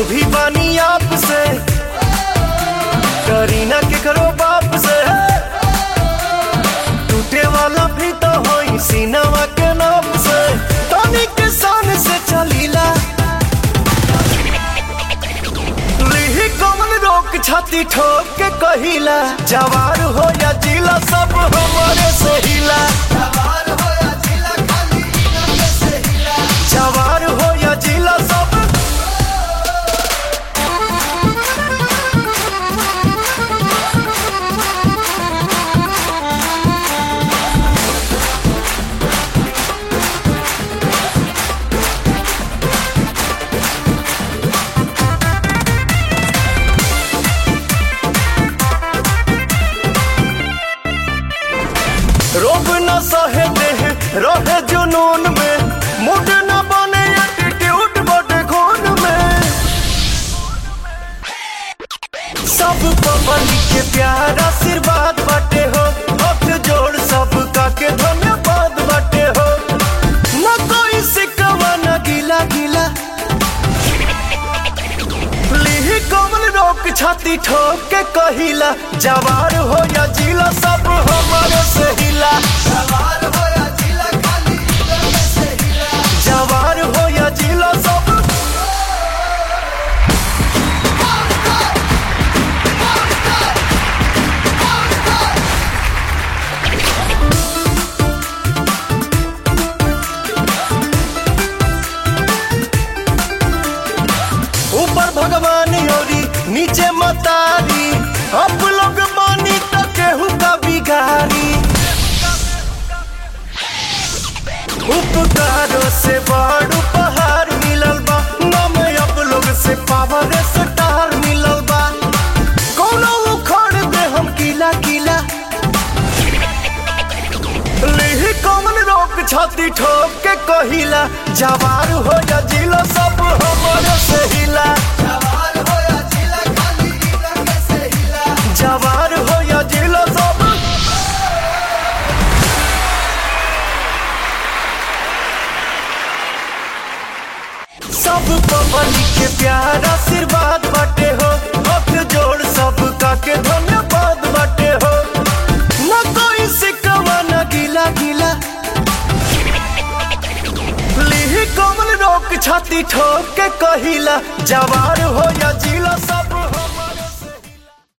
भी बानी आप से करीना के करो बाप से टूटे वाला भी तो होई सीनावा के नाप से तनी के शान से चलीला लिही कमल रोक छाती ठोक के कहिला जवार हो या जिला सब हमारे से हिला जवार हो या जिला सब रोब न सहे देह रहे जुनून में मुड न बने एटीट्यूड बड़े खून में सब पवन के प्यार आशीर्वाद बाटे हो हाथ जोड़ सब का के धन्यवाद बाटे हो न कोई सिकवा न गिला गिला लिही कमल रोक छाती ठोक के कहिला जवार हो या जिला सब हमारे से हिला जवार हो या जिला सब ऊपर भगवान योरी नीचे मतारी अब लोग मानी तो केहू का बिगारी उपकारों से बड़ उपहार मिलल बा नम अब लोग से पावर स्टार मिलल बा कोनो उखड़ दे हम किला किला लिही कमल रोक छाती ठोक के कहिला जवार हो या जिला सब हमारे से हिला जवार हो या जिला सब सब पवन के प्यार आशीर्वाद बाटे हो हाथ जोड़ सब का के धन्यवाद बाटे हो न कोई सिकवा न गिला गिला लिही कमल रोक छाती ठोक के कहिला जवार